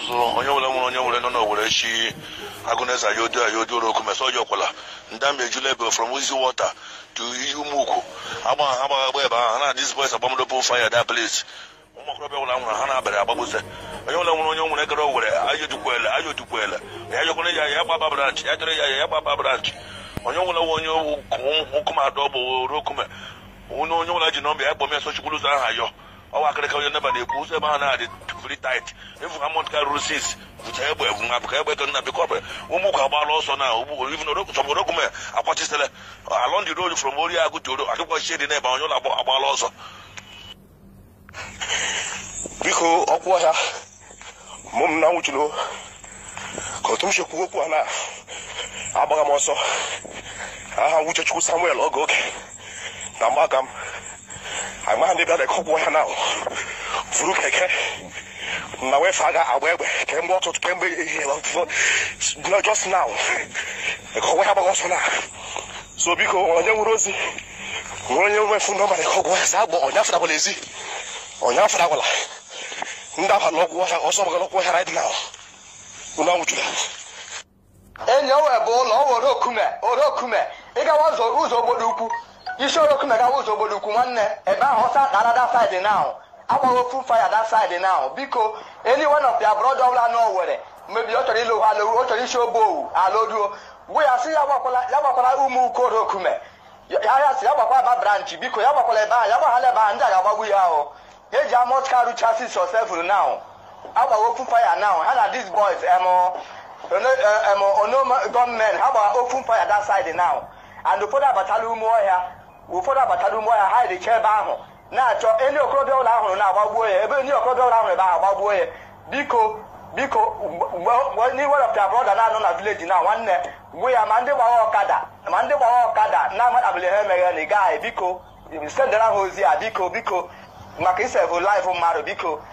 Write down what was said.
so onye nwere nwere onye nwere nọ n'owere chi agụneza ayodo ayodo oroku mesa ọjọ kwala ndam ejula ebe from easy water to iyi umuku agba ha agba agba ebe ahụ ha na dis boys agbamodopo fire that place ụmụ okorobịa nwụrụ anwụrụ ha na-abịara agbagbuze onye nwere nwere onye nwere gara owere ayodukwele ayodukwele ya jọkwara ya ya gbaba branch ya jere ya ya gbaba branch onye nwere onye ụkụmadọ bụ orokume onye onye nwere ji nọmba ya kpọm ya sochikwuru ụzọ ahụ ayọ ọwa akịrịka onye neba na-ekwu ụzọ ebe ha na-adị free tight efu ha mont ka ruru sis bụcha egbe evu nwa ka egbe ka nna bikọ ụmụ ụka agbala ọsọ na ugbu even sọborokume akwachisele along the road from ori agụ joro akịkwa chie dị n'ebe onye ụlọ agbala ọsọ biko ọkwụ ọhịa mụ m na nwụchuru ka otu m si ekwu okwu a na agbaga m ọsọ aha nwuchechukwu samuel oge oge na mgbaga m amaghị ndị bịara ọkwụ ọhịa na furu keke na wee fa aga agba egbe kemgbe ọtụtụ kemgbe ehihie no just now ọgwụ ya gbaga ọsọ na so biko onye nwere ozi nwere onye nwefu nọmba na ọgwụ ọhịa sa agba onye afọdabụla ezi onye afọdabụla ndị abalị ọgwụ ọhịa ọsọ gbagara ọgwụ ọhịa right now unu anwụchuru enyi o wee bụ ụlọ o were okume orokume ịgawa ụzọ ụzọ obodo ukwu isi orokume gawa ụzọ obodo ukwu nwanne ebe ahụ ọsa kara da side now agbaghị ofu fire that side now biko any one of their brother ọbụla na owere mebi ọ chọrọ ịlụ ha alụ ọ chọrọ isi obe owu alụruo gwa ya sị ya gbakwala ya gbakwala ụmụ uko orokume ya ya sị ya gbakwa aba branch biko ya gbakwala ebe ahụ ya gbaghala ebe ahụ ndị a ga-agbagbu ya ahụ eji amot karu chasis yourself now agbaghị ofu fire now ha na these boys emo onoma gọọmenti ha gbara open fire that side now and ụfọdụ abatala ume ọhịa ụfọdụ abatala ume ọhịa ha dịcha ebe ahụ na-achọ enyi okorobịa ụlọ ahụrụ na-agbagbuo ya ebe enyi okorobịa ụlọ ahụrụ ebe ahụ agbagbuo ya biko biko n'iwepụta brọda na-anọ na vileji na nwanne gwu ya ma ndị gbara ọkada ma ndị gbara ọkada na-amadabili ha emeghe na ị gaghị biko sendara ha ozi a biko biko maka isevụ laịfụ mmadụ biko